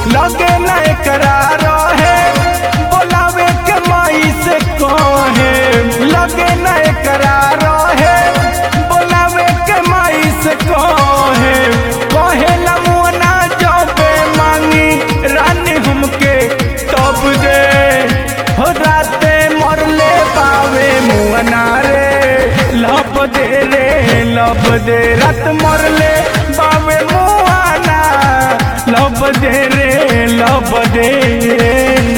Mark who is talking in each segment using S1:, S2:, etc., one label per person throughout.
S1: लगे न एकरा रहे बोलावे के माई से कहे लगे न एकरा रहे बोलावे के माई से कहे कहे लमुना जबे मांगी रानी हमके तब दे हो राते मरले पावे मुअना रे लब दे रे लब दे रात मरले पावे मुआना लब दे रे लब दे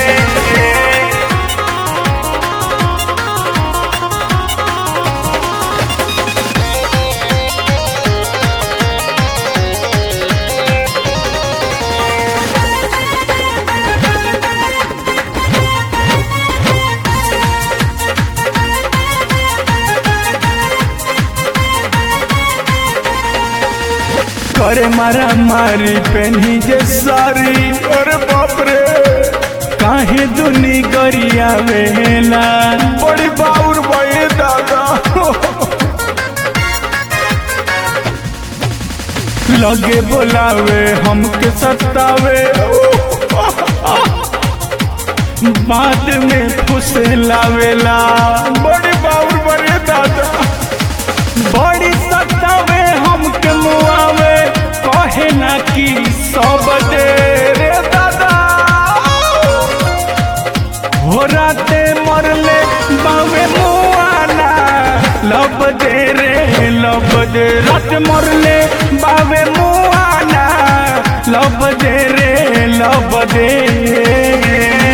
S1: करे मारा मारी पेनी जे सारी अरे बाप रे काहे दुनी गरिया वेला बड़ी बाउर बड़े दादा लगे बोलावे हमके सतावे बाद में फुसे लावेला बड़ी बाउर बड़े दादा बड़ी सतावे हमके मुआवे कहे ना कि सब दे रे दादा हो राते मरले बावे मुआना लब दे रे लब दे रात मरले बावे मुआना लब दे रे लब दे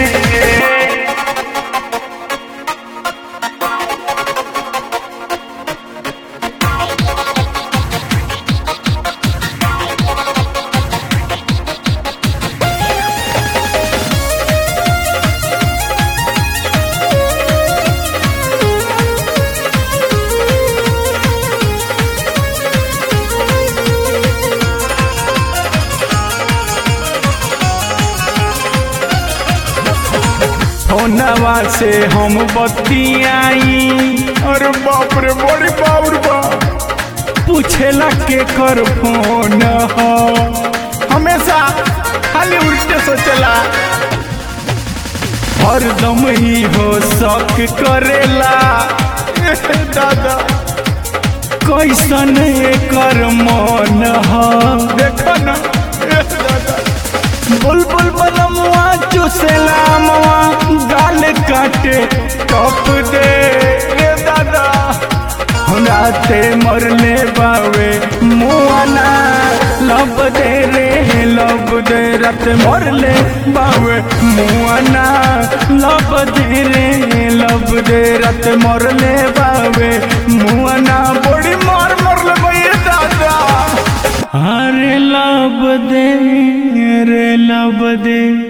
S1: फोनवा से हम बतियाई अरे बाप रे बड़ी बाउर बा पूछेला के कर फोन हो हमेशा खाली उल्टे सोचला हरदम ही हो शक करेला ए दादा कैसन एकर मन हो देखो ना ए दादा बुलबुल बनमुआ चुसेला मवा गाल काटे टप दे रे दादा राते मरले बावे मुआना लब दे रे लब दे रात मरले बावे मुआना लब दे रे लब दे रात मरले